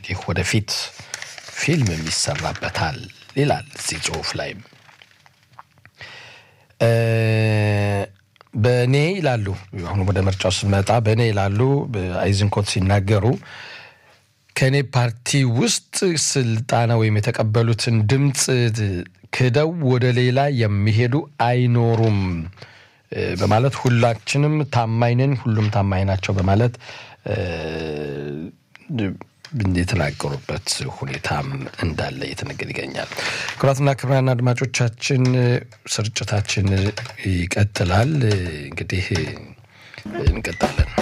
እንግዲህ ወደፊት ፊልም የሚሰራበታል ይላል እዚህ ጽሁፍ ላይም በእኔ ይላሉ። አሁን ወደ ምርጫው ስንመጣ በእኔ ይላሉ አይዝንኮት ሲናገሩ ከእኔ ፓርቲ ውስጥ ስልጣና ወይም የተቀበሉትን ድምፅ ክደው ወደ ሌላ የሚሄዱ አይኖሩም በማለት ሁላችንም ታማኝ ነን፣ ሁሉም ታማኝ ናቸው በማለት የተናገሩበት ሁኔታም እንዳለ እየተነገር ይገኛል። ክቡራትና ክቡራን አድማጮቻችን ስርጭታችን ይቀጥላል። እንግዲህ እንቀጥላለን።